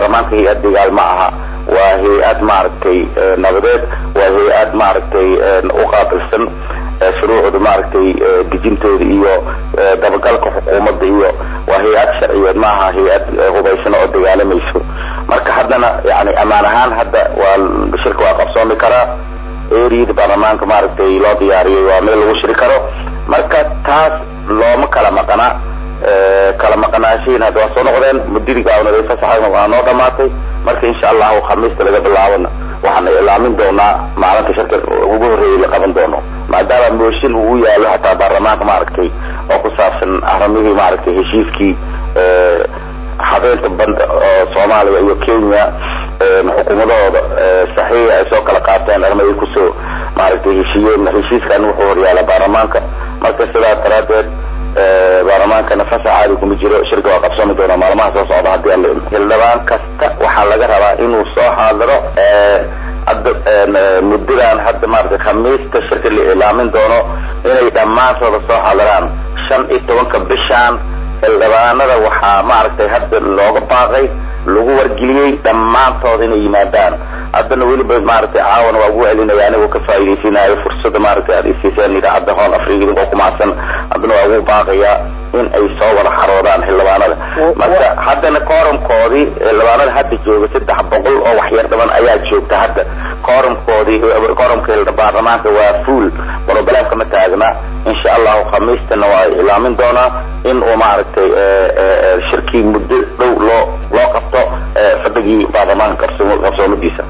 baarlamaanka hay-ad dagaal ma aha waa hay-ad maaragtay nabadeed waa hay-ad maaragtay uqaabilsan shuruucda maaragtay dejintooda iyo dabagalka xukuumadda iyo waa hay-ad sharciyeed ma aha hay-ad hubaysan oo dagaalamayso marka haddana yani amaan ahaan hadda waa shirka waa qabsoomi karaa eriyada baarlamaanka maaragtay loo diyaariyay waa meel lagu shiri karo marka taas looma kala maqana kala maqnaashiin hadda waa soo noqdeen muddadii gaabnaday fasaxa waa noo dhamaatay marka insha allahu khamiista laga bilaabana waxaan ilaamin doonaa maalinta shirka ugu horreeyay la qaban doono maadaama mooshin uu yaalo hataa baarlamaanka maaragtay oo ku saabsan arrimihii maaragtay heshiiskii habeenta banda oo soomaaliya iyo kenya xukuumadahooda saxiixa ay soo kala qaateen armay kusoo maaragtay heshiiyeen heshiiskan wuxuu horyaala baarlamaanka marka sidaas daraadeed baarlamaankana fasax caadi kuma jiro shirka waa qabsoomi doona maalmaha soo socda hadii alla xildhibaan kasta waxaa laga rabaa inuu soo xaadiro hadda muddadan hadda maaragtay khamiista shirka la ilaamin doono inay dhammaantooda soo xaadiraan shan iyo tobanka bishaan xildhibaanada waxaa maaragtay hadda looga baaqay lagu wargeliyey dhammaantood inay yimaadaan haddana weliba maaragtay caawana waa ugu celinaya anigoo ka faa'iidaysanayo fursada maaragtay aad isiiseen idaacadda hoon afriga idinkoo kumacsan haddana waa ugu baaqaya in ay soo wada xaroodaan xildhibaanada marka haddana koorumkoodii xildhibaanada hadda jooga saddex boqol oo waxyar dhiban ayaa joogta hadda koorumkoodii koorumka baarlamaanka waa fuul broblemka ma taagna insha allahu khamiistana waa ilaamin doonaa in uu maaragtay shirkii muddo dhow loo loo qabto fadhigii baarlamaanka qabsoomadiisa